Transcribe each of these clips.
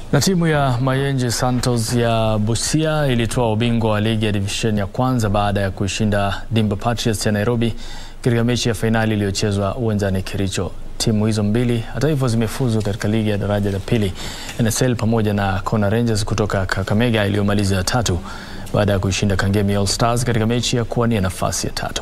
Na timu ya Mayenje Santos ya Busia ilitoa ubingwa wa ligi ya divisheni ya kwanza baada ya kuishinda Dimba Patriots ya Nairobi katika mechi ya fainali iliyochezwa uwanjani Kericho. Timu hizo mbili hata hivyo zimefuzu katika ligi ya daraja la pili NSL pamoja na Kona Rangers kutoka Kakamega iliyomaliza ya tatu baada ya kuishinda Kangemi All Stars katika mechi ya kuwania nafasi ya tatu.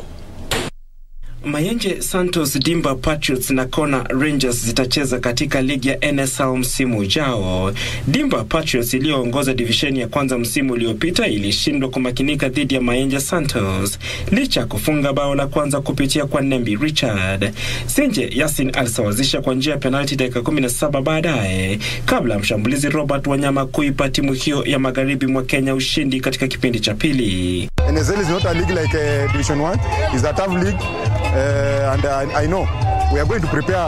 Mayenje Santos, Dimba Patriots na Kona Rangers zitacheza katika ligi ya NSL msimu ujao. Dimba Patriots iliyoongoza divisheni ya kwanza msimu uliopita ilishindwa kumakinika dhidi ya Mayenje Santos licha ya kufunga bao la kwanza kupitia kwa Nembi Richard. Senje Yasin alisawazisha kwa njia ya penalti dakika 17 baadaye kabla ya mshambulizi Robert Wanyama kuipa timu hiyo ya magharibi mwa Kenya ushindi katika kipindi cha pili. NSL is not a league like uh, Division 1. It's a tough league. Uh, and uh, I know we are going to prepare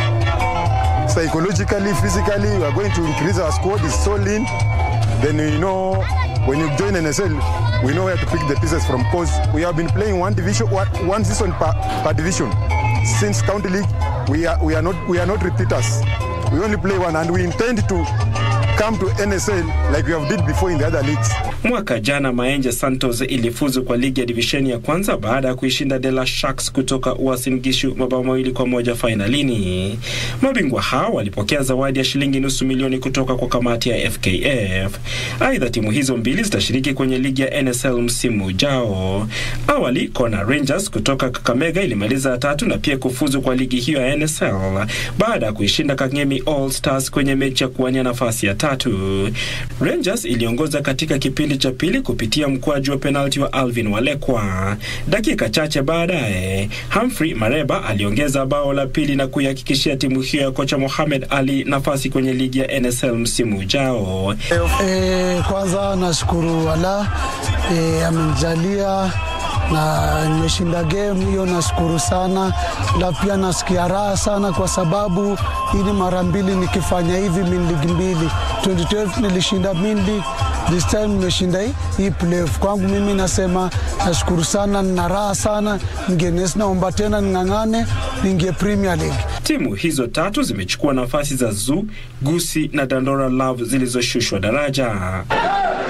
psychologically, physically. We are going to increase our squad. It's so lean. Then you know when you join NSL, we know where to pick the pieces from. Because we have been playing one division, one, one season per, per division. Since county league, we are we are not we are not repeaters. We only play one, and we intend to come to NSL like we have did before in the other leagues. Mwaka jana Mayenje Santos ilifuzu kwa ligi ya divisheni ya kwanza baada ya kuishinda De La Sharks kutoka Uasin Gishu mabao mawili kwa moja fainalini. Mabingwa hao walipokea zawadi ya shilingi nusu milioni kutoka kwa kamati ya FKF. Aidha, timu hizo mbili zitashiriki kwenye ligi ya NSL msimu ujao. Awali Kona Rangers kutoka Kakamega ilimaliza tatu na pia kufuzu kwa ligi hiyo ya NSL baada ya kuishinda Kangemi All Stars kwenye mechi ya kuwania nafasi ya tatu. Rangers iliongoza katika kipindi cha pili kupitia mkwaju wa penalti wa Alvin Walekwa. Dakika chache baadaye, Humphrey Mareba aliongeza bao la pili na kuihakikishia timu hiyo ya kocha Mohamed Ali nafasi kwenye ligi ya NSL msimu ujao. E, kwanza nashukuru Allah e, amenijalia na nimeshinda game hiyo, nashukuru sana. Na pia nasikia raha sana kwa sababu hii ni mara mbili nikifanya hivi min ligi mbili. 2012 nilishinda min league, this time nimeshinda hii, hii playoff. Kwangu mimi nasema nashukuru sana, nina raha sana. Ningenes naomba tena ning'ang'ane niingie Premier League. Timu hizo tatu zimechukua nafasi za Zoo, Gusi na Dandora Love zilizoshushwa daraja.